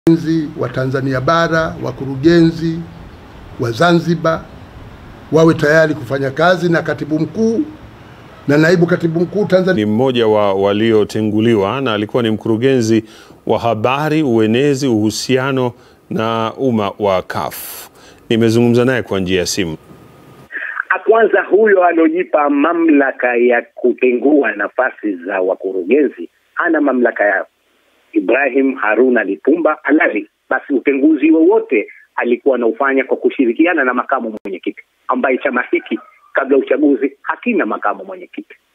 wakurugenzi wa Tanzania bara, wakurugenzi wa Zanzibar wawe tayari kufanya kazi na katibu mkuu na naibu katibu mkuu Tanzania. Ni mmoja wa waliotenguliwa na alikuwa ni mkurugenzi wa habari, uenezi, uhusiano na umma wa CUF. Nimezungumza naye kwa njia ya simu. Kwanza, huyo aliojipa mamlaka ya kutengua nafasi za wakurugenzi hana mamlaka yao. Ibrahim Haruna Lipumba alali, basi utenguzi wowote alikuwa anaufanya kwa kushirikiana na makamu mwenyekiti, ambaye chama hiki kabla uchaguzi hakina makamu mwenyekiti.